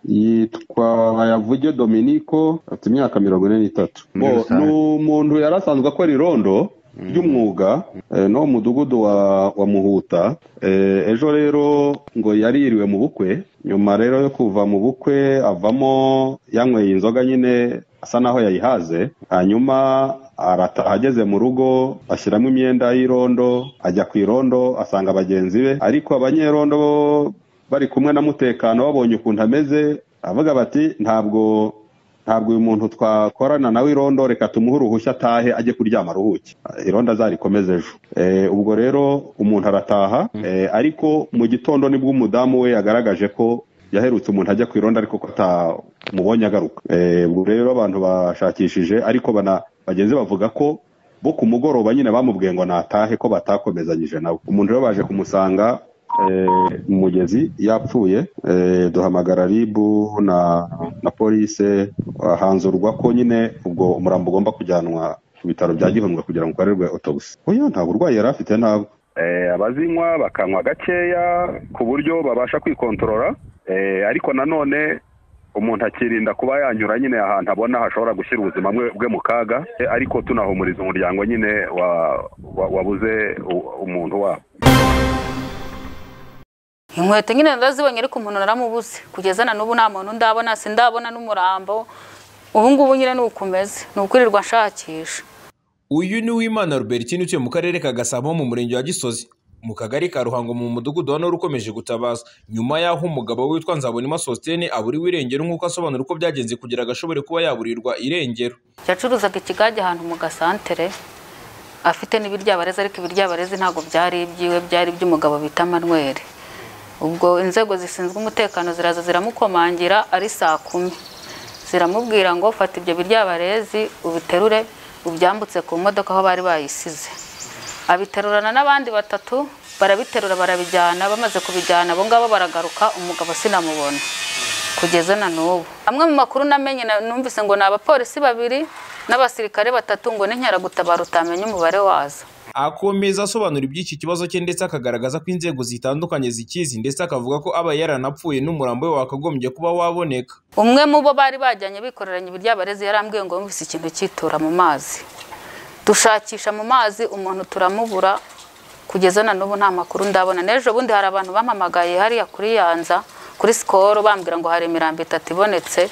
yitwa Bayavuge Dominico afite imyaka mirongo ine n'itatu Muri Bo, rusange. ni umuntu yari asanzwe akora irondo ry'umwuga eh, no mu mudugudu wa, wa Muhuta Eh, ejo rero ngo yaririwe mu bukwe nyuma rero yo kuva mu bukwe avamo yanyweye inzoga nyine asa naho yayihaze hanyuma arataha ageze mu rugo ashyiramo imyenda y'irondo ajya ku irondo asanga bagenzi be ariko abanyerondo bo bari kumwe na mutekano babonye ukuntu ameze avuga bati ntabwo ntabwo uyu muntu twakorana nawe irondo reka tumuhe uruhushya atahe ajye kuryama aruhuke irondo azarikomeze ejo Eh, ubwo rero umuntu arataha eh, ariko mu gitondo nibwo umudamu we yagaragaje ko yaherutse umuntu ajya ku irondo ariko ko atamubonye agaruka Eh, ubwo rero abantu bashakishije ariko bana bagenzi bavuga ko bo ku mugoroba nyine bamubwiye ngo natahe ko batakomezanyije nawe umuntu rero baje kumusanga eh, mu mugezi yapfuye eh, duhamagara ribu na na polise hanzurwa ko nyine ubwo umurambo ugomba kujyanwa ku bitaro bya gihundwe kugira ngo ukorerwe autopsy oya nta burwayi yari afite ntabwo Eh, abazinywa bakanywa gakeya ku buryo babasha kwikontorora Eh, ariko nanone umuntu akirinda kuba yanyura nyine ahantu abona hashobora gushyira ubuzima bwe bwe mu kaga Eh, ariko tunahumuriza umuryango nyine wa, wa, wabuze u- umuntu wabo inkweto nyine ndazibonye ariko umuntu naramubuze kugeza na n'ubu nta muntu ndabona sindabona n'umurambo ubu ngubu nyine ni ukumeze ni ukwirirwa nshakisha uyu ni uwimana Rubertine utuye mu karere ka gasabo mu murenge wa gisozi mu kagari ka ruhango mu mudugudu wa nori ukomeje gutabaza nyuma y'aho umugabo witwa nzabonima sositene aburiwe irengero nk'uko asobanura uko byagenze kugira ngo ashobore kuba yaburirwa irengero yacuruzaga ikigage ahantu mu gasantere afite n'ibiryabarezi ariko ibiryabarezi ntabwo byari ibyiwe byari iby'umugabo bita manuel ubwo inzego zishinzwe umutekano ziraza ziramukomangira ari saa kumi ziramubwira ngo fata ibyo biryabarezi ubiterure ubyambutse ku modoka aho bari bayisize abiterurana n'abandi batatu barabiterura barabijyana bamaze kubijyana abo ngabo baragaruka umugabo sinamubona kugeza na n'ubu amwe mu makuru namenye na- numvise ngo ni abapolisi babiri n'abasirikare batatu ngo n'inkeragutabara utamenye umubare wazo akomeza asobanura iby'iki kibazo cye ndetse akagaragaza ko inzego zitandukanye zikizi ndetse akavuga ko aba yaranapfuye n'umurambo we wakagombye kuba waboneka umwe mu bo bari bajyanye bikoreranye ibiryabarezi yarambwiye ngo yumvise ikintu cyitura mu mazi dushakisha mu mazi umuntu turamubura kugeza na n'ubu nta makuru ndabona n'ejo bundi hari abantu bampamagaye hariya kuri yanza kuri sikoro bambwira ngo hari imirambo itatu ibonetse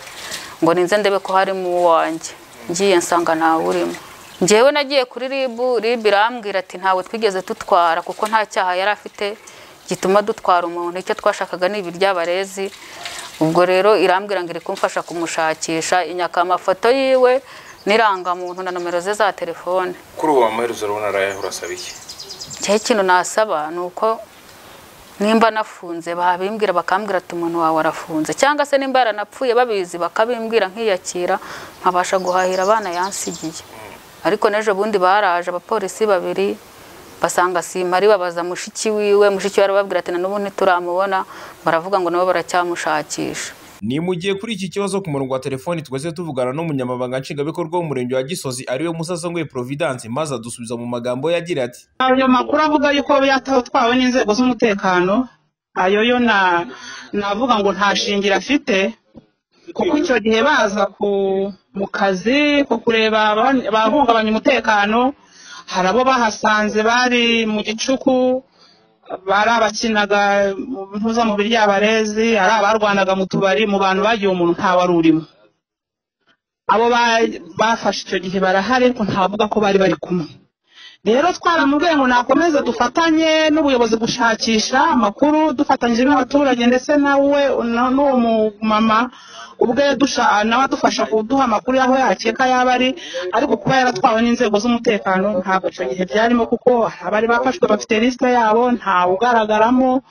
ngo ninze ndebe ko harimo uwanjye ngiye nsanga ntawe urimo njyewe nagiye kuri ribu ribu irambwira ati ntawe twigeze dutwara kuko nta cyaha yari afite gituma dutwara umuntu icyo twashakaga ni ibiryabarezi ubwo rero irambwira ngo iri kumfasha kumushakisha inyaka amafoto yiwe n'irangamuntu na nomero ze za telefone kuri ubu wamuhereza urabona arayahe urasaba iki cya ikintu nasaba ni uko nimba nafunze babimbwira bakambwira ati umuntu wawe arafunze cyangwa se nimba yaranapfuye babizi bakabimbwira nkiyakira nkabasha guhahira abana yansigiye ariko n'ejo bundi baraje abapolisi babiri basanga simari babaza mushiki wiwe mushiki we arababwira ati na n'ubu ntituramubona baravuga ngo nabo baracyamushakisha ni mu gihe kuri iki kibazo ku murongo wa telefoni twese tuvugana n'umunyamabanga nshingwabikorwa w'umurenge wa gisozi ariwe musasongwe providence maze adusubiza mu magambo yagira ati ayo makuru avuga yuko yatwawe n'inzego z'umutekano ayo yo na- navuga ngo nta shingiro afite kuko icyo gihe baza ku- mu kazi ku kureba aba- abahungabanya umutekano hari abo bahasanze bari mu gicuku bari abakinaga mu mpuzamubiri y'abarezi ari abarwanaga mu tubari mu bantu bagiye umuntu ntawe wari urimo abo ba- bafashe icyo gihe barahari ariko ntavuga ko bari bari kumwe rero twaramubwiye ngo nakomeze dufatanye n'ubuyobozi gushakisha amakuru dufatanyije n'abaturage ndetse nawe na- n'uwo mumama ubwe dusha- nawe adufasha kuduha amakuru y'aho yakeka yaba ari ariko kuba yaratwawe n'inzego z'umutekano ntabwo icyo gihe byarimo kuko hari abari bafashwe bafite lisite yabo ntawe ugaragaramo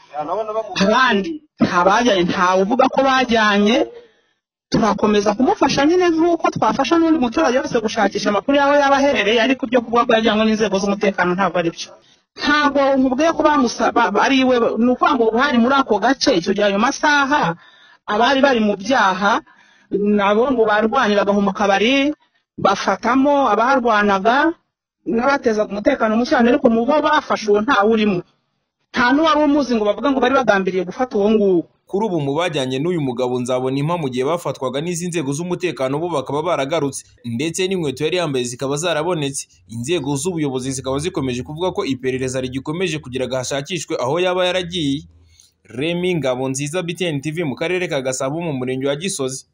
abandi nta bajyanye ntawe uvuga ko bajyanye turakomeza kumufasha nyine nk'uko twafasha n'undi muturage wese gushakisha amakuru yawe yaba aherereye ariko ibyo kuvuga ko yajyanywe n'inzego z'umutekano ntabwo ari byo ntabwo nkubwiye ko bamusaba ari iwe ni ukuvuga ngo hari muri ako gace icyo gihe ayo masaha abari bari mu byaha nabo ngo barwaniraga mu kabari bafatamo abarwanaga n'abatezaga umutekano muke cyane ariko mu bo bafashe uwo ntawe urimo nta n'uwari umuzi ngo bavuga ngo bari bagambiriye gufata uwo nguwo kuri ubu mu bajyanye n'uyu mugabo nzabona impa mu gihe bafatwaga n'izi nzego z'umutekano bo bakaba baragarutse ndetse n'inkweto yari yambaye zikaba zarabonetse inzego z'ubuyobozi zikaba zikomeje kuvuga ko iperereza rigikomeje kugira ngo hashakishwe aho yaba yaragiye remi ngabo nziza biteni tv mu karere ka gasabo mu murenge wa gisozi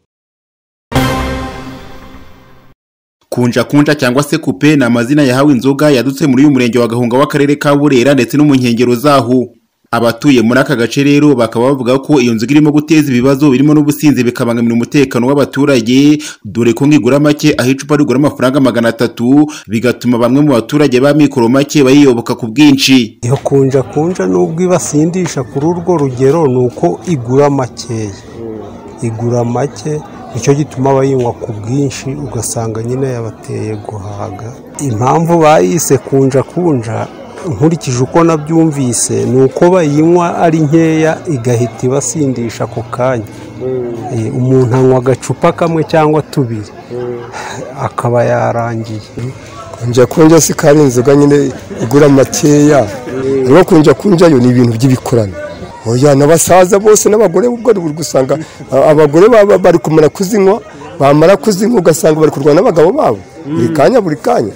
kunja kunja cyangwa se kupe ni amazina yahawe inzoga yadutse muri uyu murenge wa gahunga w'akarere ka burera ndetse no mu nkengero zaho abatuye muri aka gace rero bakaba bavuga ko iyo nzoga irimo guteza ibibazo birimo n'ubusinzi bikabangamira umutekano w'abaturage dore ko ngigura make aho icupa rigura amafaranga magana atatu bigatuma bamwe mu baturage ba mikoro make bayiyoboka ku bwinshi iyo kunja kunja n'ubwo ibasindisha kuri urwo rugero ni uko igura makeya igura make nicyo gituma bayinywa ku bwinshi ugasanga nyine yabateye guhaga impamvu bayise kunja kunja nkurikije uko nabyumvise ni uko bayinywa ari nkeya igahita ibasindisha ako kanya Eh, umuntu anywa agacupa kamwe cyangwa tubiri akaba yarangiye kunja kunja si kari inzoga nyine igura makeya rero kunja kunja yo ni ibintu by'ibikorano oya n'abasaza bose n'abagore ubwo uri gusanga a- abagore baba bari kumara kuzinywa bamara kuzinywa ugasanga bari kurwana n'abagabo babo buri kanya buri kanya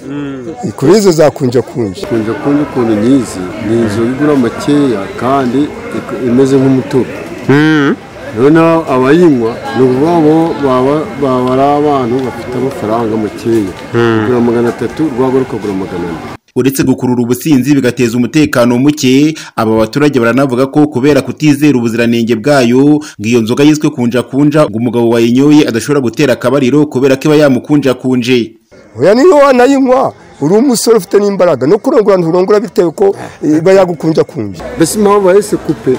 kuri izo za kunja kunja kunja kunja ukuntu nyizi ni inzu igura makeya kandi ik- imeze nk'umutuku rero naho abayinywa ni ukuvuga ngo baba baba ari abantu bafite amafaranga makeya ugura magana atatu rwagwa rukagura magana ane uretse gukurura ubusinzi bigateza umutekano muke aba baturage baranavuga ko kubera kutizera ubuziranenge bwayo ngo iyo nzoga yiswe kunja kunja ngo umugabo wayinyoye adashobora gutera akabariro kubera ko iba yamukunjakunje oya niyo wanayinywa uri umusore ufite n'imbaraga no kurongora nturongora bitewe ko eh, iba yagukunja kunja mbese impamvu bahise kupe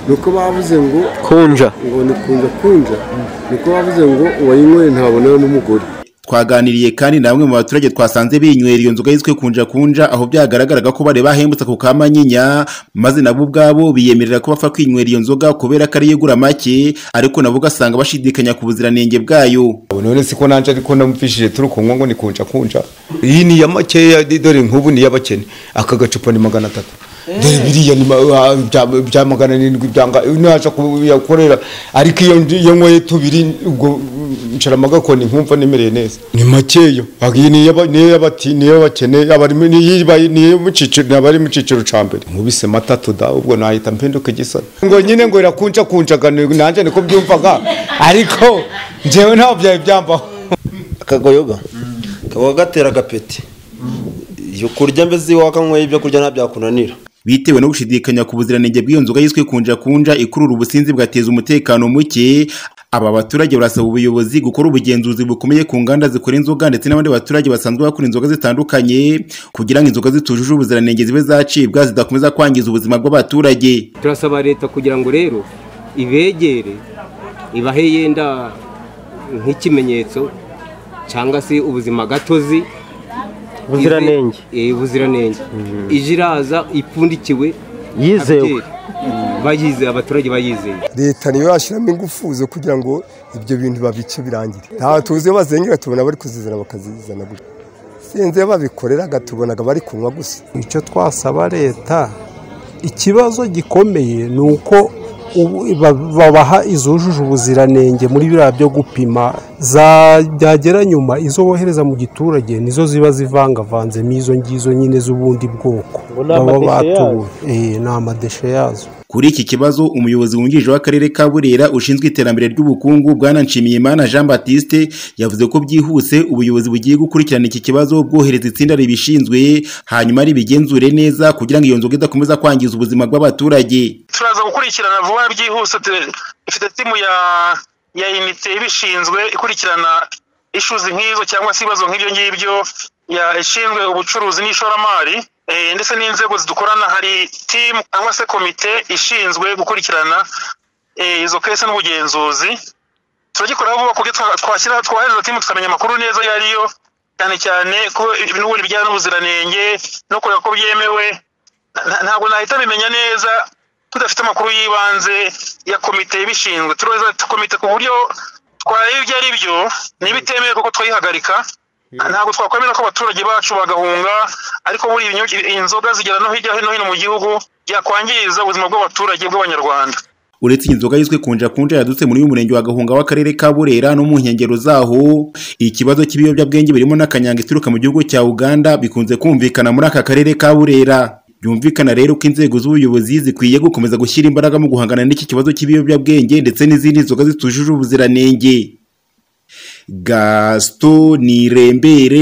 ni uko bavuze ngo kunja ngo ni kunja kunja ni uko bavuze ngo uwayinywe ntabona n'umugore twaganiriye kandi na bamwe mu baturage twasanze binywera iyo nzoga yiswe kunja kunja aho byagaragaraga ko bari bahembutse ako ka manyinya maze nabo ubwabo biyemerera ko bapfa kwinywera iyo nzoga kubera ko ariyo igura make ariko nabo ugasanga bashidikanya ku buziranenge bwayo none siko nanje ariko namupfishije turi kunywa ngo ni kunja kunja iyi ni ya makeya di- dore nk'ubu ni iy'abakene aka gacupa ni magana atatu dore biriya ni ma- ah, bya- bya magana arindwi byanga naja kuyakorera ariko iyo ndi- iyo nyweye tubiri ubwo nshira amagakoni nkumva nemereye neza ni makeya Aga iyi ni iy'aba- ni iy'abati ni iy'abakene abari mu- ni iy'iba- ni iyo mu cyiciro ni abari mu cyiciro ca mbere nkubise matatu da ubwo nahita mpenduka igisoni ngo nyine ngo irakunja kunjaga nanjye niko byumvaga ariko njyewe ntabwo byari byambaho akagoyoga kaba gatera agapeti iyo kurya mbese iyo wakanyweye ibyo kurya ntabyakunanira bitewe no gushidikanya ku buziranenge bw'iyo nzoga yiswe kunja kunja ikurura ubusinzi bugateza umutekano muke aba baturage barasaba ubuyobozi gukora ubugenzuzi bukomeye ku nganda zikora inzoga ndetse n'abandi baturage basanzwe bakora inzoga zitandukanye kugira ngo inzoga zitujuje ubuziranenge zibe zacibwa zidakomeza kwangiza ubuzima bw'abaturage turasaba leta kugira ngo rero ibegere ibahe yenda nk'ikimenyetso cyangwa se ubuzima gatozi Ubuziranenge. Ize- eh, ubuziranenge ije iraza ipfundikiwe Yizewe. abyere. bayizeye abaturage bayizeye leta niyo yashyiramo ingufu zo kugira ngo ibyo bintu babice birangire ntawe tuzi iyo bazengera tubona bari kuzizana bakazizana gutya sinzi iyo babikoreraga tubonaga bari kunywa gusa icyo twasaba leta ikibazo gikomeye ni uko ubu- ba- babaha izujuje ubuziranenge muri biriya byo gupima za byagera nyuma izo bohereza mu giturage nizo ziba zivangavanzemo izo ngizo nyine z'ubundi bwoko baba batuwe Eh, ni amadeshe yazo kuri iki kibazo umuyobozi wungirije w'akarere ka burera ushinzwe iterambere ry'ubukungu bwana nshimiyimana jean batiste yavuze ko byihuse ubuyobozi bugiye gukurikirana iki kibazo bwohereza itsinda ribishinzwe hanyuma ribigenzure neza kugira ngo iyo nzoga idakomeza kwangiza ubuzima bw'abaturage turaza gukurikirana vuba byihuse tu- ifite timu ya ya inite ibishinzwe ikurikirana ishuzi nk'izo cyangwa se ibibazo nk'ibyo ngibyo ya- ishinzwe ubucuruzi n'ishoramari eh, ndetse n'inzego zidukorana hari timu cyangwa se komite ishinzwe gukurikirana eh, izo kese n'ubugenzuzi turagikora vuba kuko twa- twashyira twohereza timu tukamenya amakuru neza ayo ariyo cyane cyane ko n'ubundi bijyanye n'ubuziranenge no kureba ko byemewe Nta- ntabwo nahita bimenya neza tudafite amakuru y'ibanze ya komite ibishinzwe tureza komite ku buryo twareba ibyo ari byo n'ibitemewe kuko twayihagarika ntabwo twakwemera ko abaturage bacu bagahunga ariko buriya inyo- inzoga zigera no hirya no hino mu gihugu byakwangiza ubuzima bw'abaturage bw'abanyarwanda uretse iyi nzoga yiswe kunja kunja yadutse muri uyu murenge wa gahunga w'akarere ka burera no mu nkengero zaho ikibazo cy'ibiyobyabwenge birimo n'akanyanga ituruka mu gihugu cya uganda bikunze kumvikana muri aka karere ka burera byumvikana rero ko inzego z'ubuyobozi zikwiye gukomeza gushyira imbaraga mu guhangana n'iki kibazo cy'ibiyobyabwenge ndetse n'izindi nzoga zitujuje ubuziranenge gaston nirembere